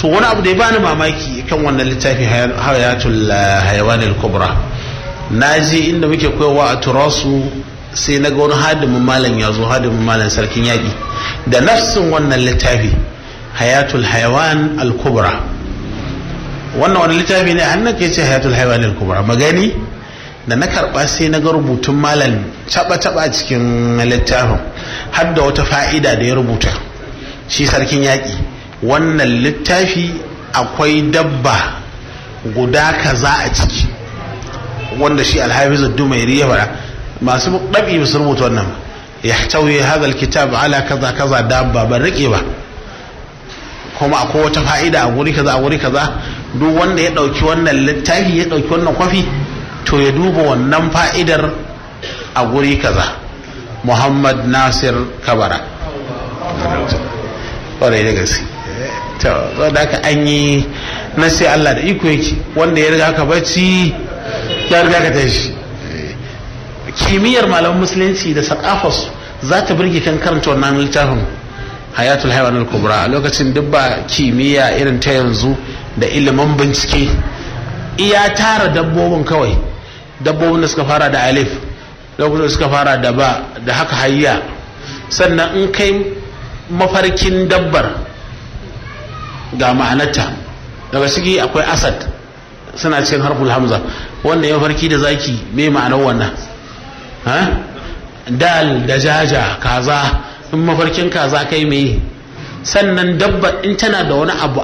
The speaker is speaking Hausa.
to wani abu da ya bani mamaki kan wannan littafi hayatul hayawanil kubra na je inda muke koyawa a turasu sai na ga wani hadimin malam ya zo hadimin malam sarkin yaƙi da nafsin wannan littafi hayatul hayawan al-kubra wannan wani littafi ne an nake ce hayatul hayawan al-kubra magani da na karba sai na ga rubutun malam taba taba cikin littafin har da wata fa'ida da ya rubuta shi sarkin yaƙi wannan littafi akwai dabba guda kaza a ciki wanda shi alhafizu dumairi ya fara masu ɗabi ba su rubuta wannan ya tauye hadal kitab ala kaza kaza dabba ban rike ba kuma akwai wata fa'ida a guri kaza a guri kaza duk wanda ya ɗauki wannan littafi ya ɗauki wannan kwafi to ya duba wannan fa'idar a guri kaza muhammad nasir kabara ƙwarai da gaske to da aka an yi na sai allah da iko yake wanda ya riga ka bacci ya riga ka tashi kimiyyar malaman musulunci da sakafarsu za ta birge kan karanta wannan littafin hayatul haiwan al-kubra a lokacin duk ba kimiyya irin ta yanzu da ilimin bincike iya tara dabbobin kawai dabbobin da suka fara da alif lokacin da suka fara da ba da haka hayya sannan in kai mafarkin dabbar ga ma'anarta daga ciki akwai asad suna cikin harful hamza wanda ya farki da zaki me ma'anar wannan dal da jaja kaza in mafarkin kaza kai me sannan dabba in tana da wani abu